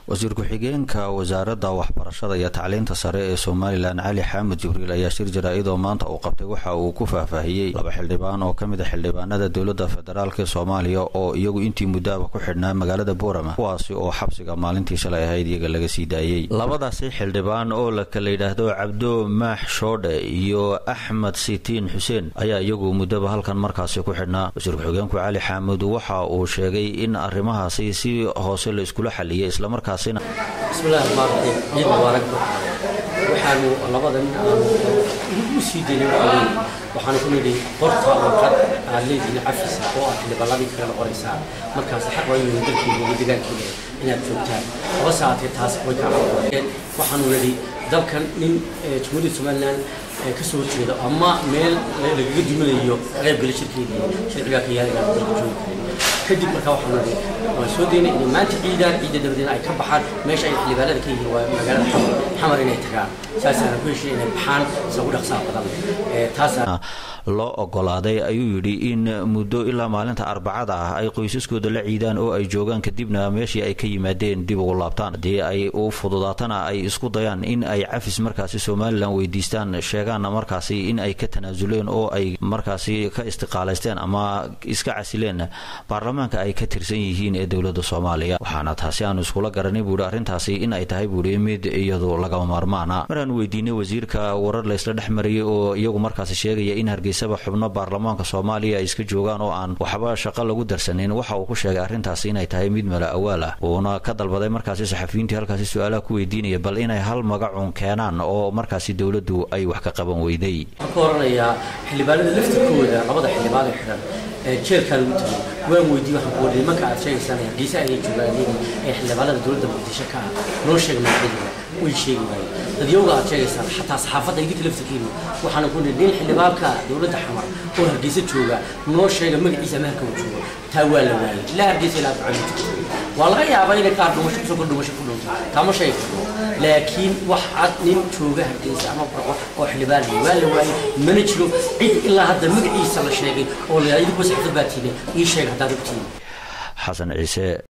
wasiir ku-xigeenka wasaaradda waxbarashada iyo tacliinta sare ee somalilan cali xaamud jibriil ayaa shir jaraa'id oo maanta uu qabtay waxa uu ku faahfaahiyey laba xildhibaan oo ka mid a xildhibaanada dowladda federaalk ee soomaaliya oo iyagu intii muddaaba ku xidhnaa magaalada boorama kuwaasi oo xabsiga maalintii shalay ahayd iyaga laga sii daayey labadaasi xildhibaan oo la kala yidhaahdo cabdo maax shoodhe iyo axmed sitiin xuseen ayaa iyagu muddaba halkan markaasi ku xidhnaa wasiir ku-xigeenku cali xaamud waxa uu sheegay in arrimahaasi si hoose la iskula xaliyay islamarkaa bismillahi raxmaan raxiim ciid mubaarak waxaanu labadan u sii daynay waxaa waxaanu ku nidhi qorta warqad aad leedihiin cafisa oo aad xildhibaanadii kaga noqonaysaa markaas xaq waa inuu dalkiina iyo degaankiina inaad joogtaan laba saatee taas way ka caawadeen waxaanu nidhi dalkan nin jumhuuriyadda somalilan ka soo horjeedo ama meel lagaga duminayo qaybgala shirkeedii sharcigaa ka yaala inaan dalka joogi karin kadib markaa waxaanu nidhi waan soo daynay inay maanta ciidaan ciidda dabadeena ay ka baxaan meesha ay xildhibaanada ka yihiin waa magaalada xamar xamar inay tagaan saasaana ku heshay inay baxaan isagu dhaqsaa badan taasaa loo ogolaaday ayuu yidhi in muddo ilaa maalinta arbacada ah ay qoysaskooda la ciidaan oo ay joogaan kadibna meeshii ay ka yimaadeen dib ugu laabtaan haddii ay u fududaatana ay isku dayaan in ay cafis markaasi somalilan weydiistaan sheegaanna markaasi in ay ka tanaasuleen oo ay markaasi ka istiqaalaysteen ama iska casileen baarlamaanka ay ka tirsan yihiin ee dowladda soomaaliya waxaana taasi aanu iskula garanay buuhi arrintaasi in ay tahay buuhi mid iyadu lagama maarmaana maraan weydiinay wasiirka warar laysla dhex marayay oo iyagu markaasi sheegaya in hargeysaba xubno baarlamaanka soomaaliya ay iska joogaan oo aan waxba shaqo lagu darsanin waxa uu ku sheegay arrintaasi inay tahay mid mala awaal ah uuna ka dalbaday markaasi saxafiyiintii halkaasi su-aalaha ku weydiinaya bal inay hal magacun keenaan oo markaasi dowladdu ay wax ka qaban weyday waxaan ka oranayaa xildhibaanada laftirkooda labada xildhibaan ee xidhan jeelkaa lagu tegay waan weydiiyey waxaan ku wari nimanka aad sheegaysaan hargeysa ayay joogaan ee xildhibaanada dowladda muqdisho ka ah noo sheeg magacyadooda way sheegi waayeen dadyowga aad sheegaysaan xataa saxaafadda idinka laftirkeenu waxaana ku nihi nin xildhibaanka dowladda xamar oo hargeysa jooga noo sheega magaciisa ama halka uu joogo taa waa la waayey ilaa hargeysa ilaa ducada waa laga yaabaa inay qaar dhumasho kusoo kor dhumasho ku dhunto taa ma sheegi karno laakiin wax cad nin jooga hargeysa ama barqo oo xildhibaan waa la waayey mana jiro cid ilaa hadda magaciisa la sheegay oo la idinku saxda baatiine ii sheeg haddaad ogtihiin xasan ciise